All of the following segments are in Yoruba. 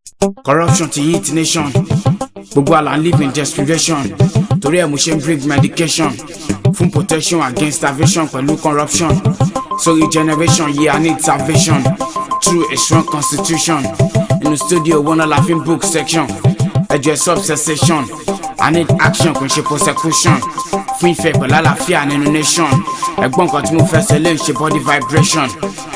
corruption ti hit nation gbogbo àlà ń live in desperation torí ẹ̀ mo ṣe ń bring medication fún protection against starvation pẹ̀lú corruption sorry generation yeah I need salvation through a strong constitution inú studio wọn náà la fi ń book section ẹjọ sub cessation I need action kò ń ṣe prosecution fún ìfẹ́ pẹ̀lú àlàáfíà nínú nation ẹ̀gbọ́n nǹkan tí mo fẹ́ sọ lè ń ṣe body vibration.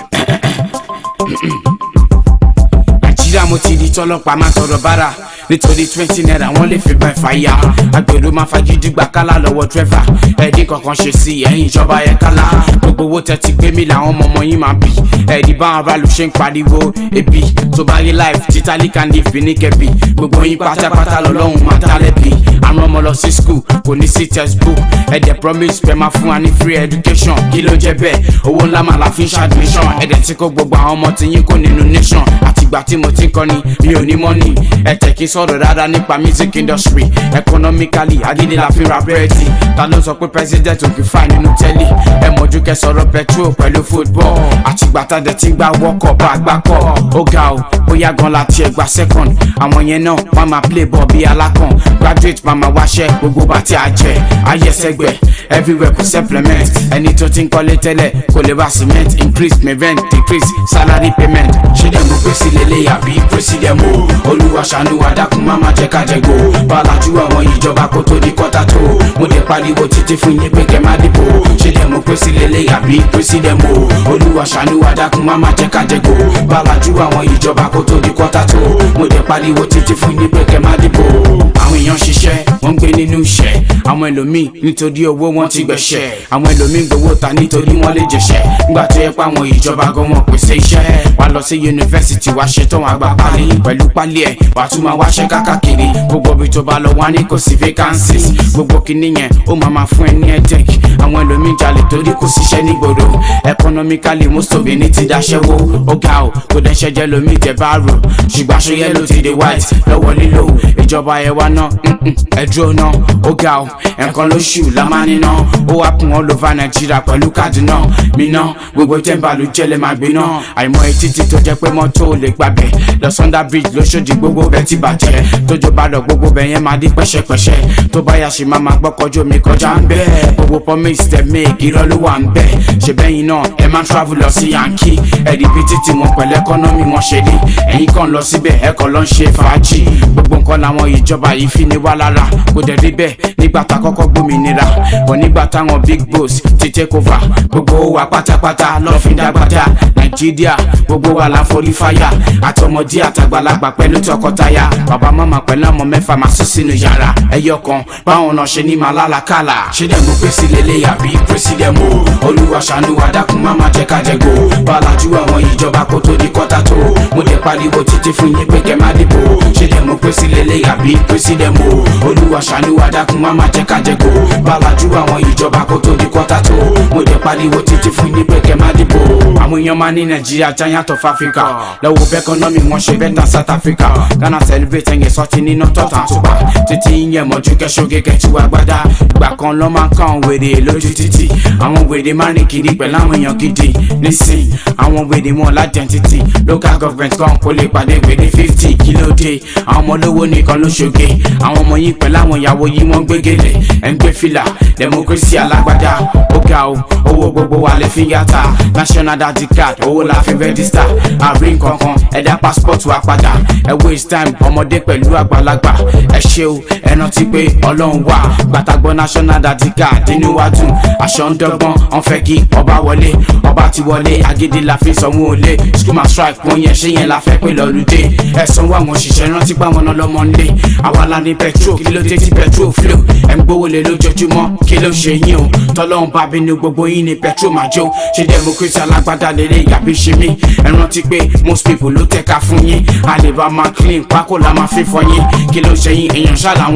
nàìjíríà mo ti di tọlọ́pàá máa tọrọ bára nítorí twenty naira wọ́n lè fi bẹ́ẹ̀ fàyà agbèrò máa fagídí gbà kálá lọ́wọ́ dírẹ́fà ẹ̀ẹ́dín kankan ṣe sí ẹ̀yìn ìjọba yẹn kálá gbogbo owó tẹ́ ti gbé mi làwọn ọmọ ọmọ yín máa bì ẹ̀ẹ́dì bá àwọn aráàlú ṣe ń pariwo ebi tó bá rí life títàlí kan ní ìfini kẹbi gbogbo yín pátápátá lọ́lọ́run máa tá lẹ́bi àwọn ọmọ lọ sí school kò ní sí textbook ẹ̀dẹ̀ promise pé máa fún wa ní free education kí ló jẹ́ bẹ́ẹ̀ owó ńlá máa la fi ń ṣàdmission ẹ̀dẹ̀ tí kò gbogbo àwọn ọmọ tí yín kò nínú nation àtìgbà tí mo ti ń kọ́ni mi ò ní money ẹ̀tẹ̀ kí n sọ̀rọ̀ dáadáa nípa music industry economically agídí la fi ra búrẹ́dì ta ló sọ pé president òkè fà nínú tẹ́lẹ̀ ẹ mọ̀jú kẹ́ sọ̀rọ̀ petrol pẹ̀lú football àtìgbà tá dẹ̀ ti ń gba wọ́kọ̀ bá gbá kọ̀ ó ga o bóyá gan la tiẹ̀ gba second àwọn yẹn náà wọ́n máa play ball bí alákàn graduate máa máa wáṣẹ́ gbogbo bá ti àjẹ́ ayẹsẹ̀gbẹ̀ everywhere kò supplement ẹni tó ti ń kọ́lé tẹ́lẹ̀ kò lè bá cement increase my rent decrease salary payment ṣé dẹ̀ mo pèsè lélẹ̀ àbí president mo olúwa ṣàánú wa dákun má má jẹ́ ká jẹ gbó balajú àwọn ìjọba kó tó di kọ́tà tó mo dẹ̀ pariwo títí fún yín pé kẹ́ má dìbò ṣé dẹ̀ mo pèsè lélẹ̀ àbí president mo olúwa ṣàánú wa dákun má má jẹ́ ká jẹ gbó balajú àwọn ìjọba kó tó di kọ́tà tó mo dẹ̀ pariwo títí fún yín pé kẹ́ má dìbò àwọn èèyàn ṣiṣẹ́ wọ́n ń gbé nínú iṣẹ́ àwọn ẹlòmíì nítorí owó wọn ti gbẹ̀ṣẹ̀ àwọn ẹlòmíì gbowó ta nítorí wọ́n lè jẹ̀ṣẹ̀ nígbà tó yẹ pé àwọn ìjọba gan wọn pèsè iṣẹ́ wà lọ sí yunifásitì wá ṣetán àgbà pálí pẹ̀lú pálí ẹ̀ wà tún máa wáṣẹ́ kákàkiri gbogbo ibi tó bá lọ wá ní kò sí vacancies gbogbo kìíní yẹn ó máa máa fún ẹ ní edec àwọn ẹlòmíì jalè torí kò síṣẹ́ nígboro economically most of it ti daṣẹ́wó ó ga ò kò dẹ́ṣẹ́ jẹ́ lomi jẹ́ báàrò ṣùgbọ́n aṣọ yẹ́lò ti di white lọ́wọ́ lílo ìjọba ẹ̀ wá ná ẹ̀dúró ná ó ga ò ẹ̀kan lóṣù la máa níná ó wá kún all over nàìjíríà pẹ̀lú káàdì náà mi ná gbogbo tẹ́ǹbà ló jẹ́lẹ̀ máa gbé náà àìmọ̀ etí ti tó jẹ́ pé mọ́tò ò lè gbàbẹ̀ lọ sunday bridge lóṣòdì gbogbo bẹ́ẹ̀ ti bàjẹ́ tójó bá lọ gbogbo bẹ́ẹ̀ yẹn máa di pẹ́ṣẹ́pẹ́ṣẹ́ tó bá yà ṣe máa máa gbọ́kọ́jọ́ mi kọjá ń bẹ́ẹ̀ gbogbo promise tẹ̀ make irọ́ ló wà ń bẹ́ẹ̀ ṣe bẹ́yìn náà ẹ máa travel lọ sí yankee ẹ̀rí bí títí wọn pẹ̀lú ẹkọ́nọ́mì wọn ṣe dé ẹ̀yin kan lọ síbẹ̀ ẹ̀kọ́ lọ ń ṣe fàájì gbogbo nǹkan làwọn ìjọba yìí fi ní wá lára kò dẹ̀ rí bẹ́ẹ̀ nígbà tá kọ́kọ́ gbòmìnira bọ̀ nígbà táwọn big boss ti take over gbogbo wa pátápátá lọ́ fi dágbádá nàìjíríà gbogbo wa la forí fáyà àtọmọdé àtàgbàlagbà pẹ̀lú tọkọtaya bàbá màmá pẹ̀lú ọmọ mẹ́fà máa sùn sínú yàrá ẹyọ kan báwọn náà ṣe ní máa lálàkàlà ṣé dẹ̀ mo pèsè lélẹ̀ àbí president mo olúwa ṣàánú wa dákun má má jẹ́ ká jẹ gbó bàlájú àwọn ìjọba kó tó di kọ́tà tó mo dẹ̀ pariwo títí fún yín pé kẹ́ má dìbò ṣé dẹ̀ mo pèsè lélẹ̀ àbí president mo olúwa ṣàánú wa dákun má má jẹ́ ká jẹ gbó bàlájú àwọn ìjọba kó tó di kọ́tà tó mo dẹ̀ pariwo títí fún yín pé kẹ́ má dìbò àwọn èèyàn máa ní nàìjíríà giant of africa lọ́wọ́ bẹ́kọ́nọ́mì wọn ṣe bẹ́tà south africa ghana celebrate ẹ̀yẹ sọ́ọ̀tì nínú tọ́ta àtùpà títí yẹn mọ̀jú kẹ́sọ́ gẹ́gẹ́ tí wàá gbádá ìgbà kan lọ́ máa ń kàn wèrè lójú títì àwọn wèrè máa ń rìn kiri pẹ̀lú àwọn èèyàn gidi nísìn àwọn wèrè wọn ládẹ́ntìtì local government kan kò lè pàdé wèrè fifty kí ló dé àwọn ọmọ olówó nìkan ló ṣoge àwọn ọmọ yìí pẹ̀lú àwọn ìyàwó yìí wọ́n gbégélé ẹ̀ ń gbé fìlà democracy alágbádá ó ga o owó gbogbo wa lè fi yàtà national dati card owó la fi register àrí nkankan ẹ̀dá passport wa padà ẹ waste time ọmọdé pẹ̀lú àgbàlagbà ẹ ṣe o ẹ rántí pé ọlọ́run wà gbàtàgbọ́ national dati card inú wa dùn aṣọ ń dọ́gbọ́n wọ́n fẹ́ kí ọba wọlé ọba ti wọlé agídí la fi sanwó olé school ma strike wọ́n yẹn ṣé yẹn la fẹ́ pé lọ́lùdé ẹ sanwó àwọn òṣìṣẹ́ rántí pé àwọn ọlọ́mọ ń lé àwa la ní petrol kí ló dé tí petrol flow ẹ̀ ń gbówó lé lójoojúmọ́ kí ló ṣe yín o tọ́lọ́run bá bínú gbogbo yín ní petrol máa jó ṣe democracy alágbádá lélẹ̀ yàbí ṣe mí ẹ rántí pé most people ló tẹ̀ka fún yín àlèbá máa clean pákó la máa fi fọ yín kí ló ṣe yín èèyàn ṣá làwọn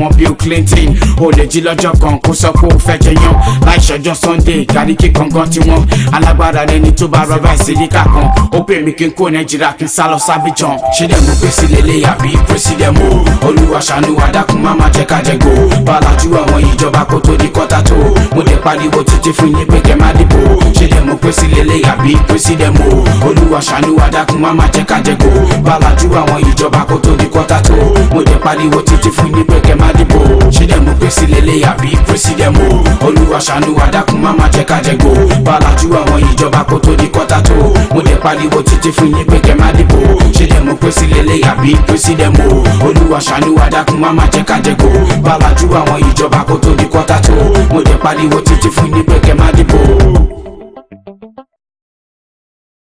wọn Bill Clinton ó lè jí lọ́jọ́ kan kó sọ pé ó fẹ́ jẹyàn láì ṣọjọ́ Sunday gàríkì kankan tí wọ́n alágbára lẹni tó bá rọ́bà ìsìlíkà kan ó pè mí kí n kó Nàìjíríà kí n sá lọ sábìjàn ṣé dẹ̀ mo pè sí lélẹ̀ àbí president mo olúwa ṣàánú wa dákun má má jẹ́ ká jẹ go balajú àwọn ìjọba kó tó di kọ́tà tó mo dẹ̀ pariwo títí fún yín pé kẹ́ má dìbò ṣé dẹ̀ mo pè sí lélẹ̀ àbí president mo olúwa ṣàánú wa dákun má má jẹ́ ká jẹ go balajú àwọn ìjọba kó tó di kọ́tà tó mo dẹ̀ pariwo títí fún yín pé kẹ́ má dìbò ṣé dẹ̀ mo pè sí lélẹ̀ àbí president mo olúwa ṣàánú wa dákun má má jẹ́ ká jẹ go balajú àwọn ìjọba kó tó di kọ́tà tó mo dẹ̀ pariwo títí fún yín pé kẹ́ má dìbò ṣé dẹ̀ mo pè sí lélẹ̀ àbí president mo olúwa ṣàánú wa dákun má má jẹ́ ká jẹ go balajú àwọn ìjọba kó tó di kọ́tà tó mo dẹ̀ pariwo títí fún yín pé kẹ́ má dìbò.